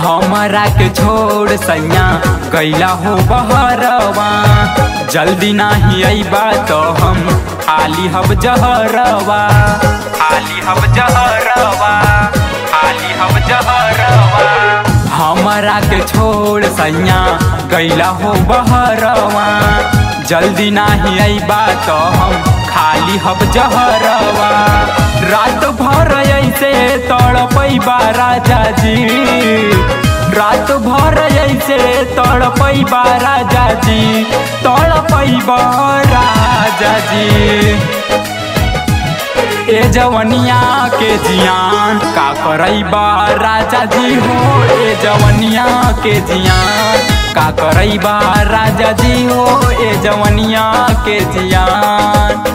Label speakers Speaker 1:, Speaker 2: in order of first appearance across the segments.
Speaker 1: हमरा के छोड़ सैया गैला हो बहरवा जल्दी नाही अइबा तो हम खाली हब जहरवा खाली हब जहरवा खाली हब जहरवा हमरा के छोड़ सैया गैला हो बहरवा जल्दी नाही अइबा तो हम खाली हब जहरवा रात भर ऐसे तड़पैबा राजा जी रात भर ऐसे तड़पैबा राजा जी तड़पैबा राजा जी ए जवनिया के जियान का करैबा राजा जी हो ए जवनिया के जियान का करैबा राजा जी हो ए जवनिया के जियान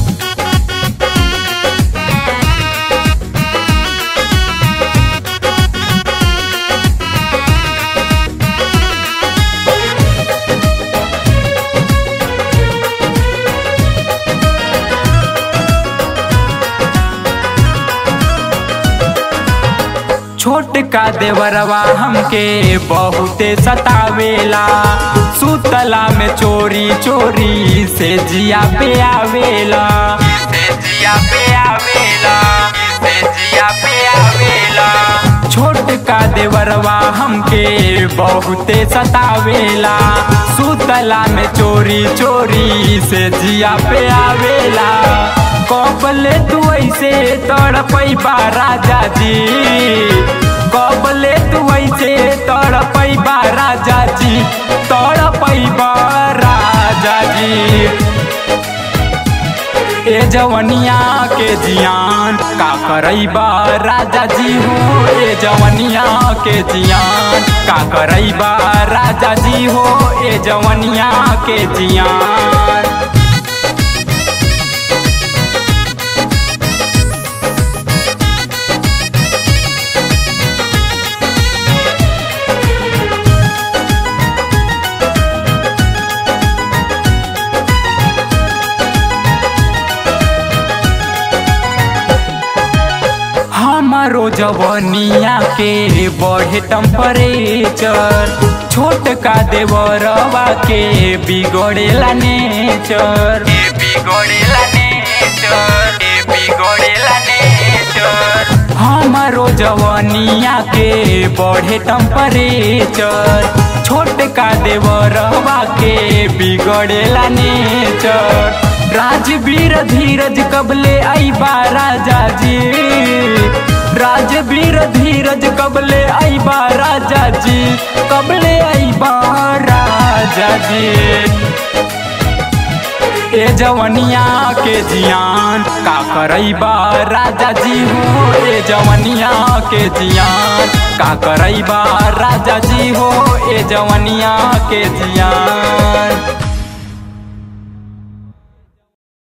Speaker 1: छोट का देवरवा हमके बहुते सतावेला सुतला में चोरी चोरी से जिया पे आवेला से जिया पे आवेला से जिया पे आवेला छोट का देवरवा हमके बहुते सतावेला सुतला में चोरी चोरी से जिया पे आवेला कबले तू ऐसे तड़पैबा राजा जी कबले तू ऐसे तड़पैबा राजा जी तड़पैबा राजा जी ए जवनिया के जियान का करैबा राजा जी हो ए जवनिया के जियान का करैबा राजा जी हो ए जवनिया के जियान हमारो जवनिया के बढ़े टेम्परेचर छोट का देवरवा के बिगड़ेला नेचर बिगड़ेला नेचर बिगड़ेला नेचर हमारो जवनिया के बढ़े टेम्परेचर छोट का देवरवा के बिगड़ेला नेचर राजवीर धीरज कबले आईबा राजा जी राजवीर धीरज कबले आईबा राजा जी कबले आईबा राजा जी ए जवनिया के जियान का करैबा राजा जी हो ए जवनिया के जियान का करैबा राजा जी हो ए जवनिया के जियान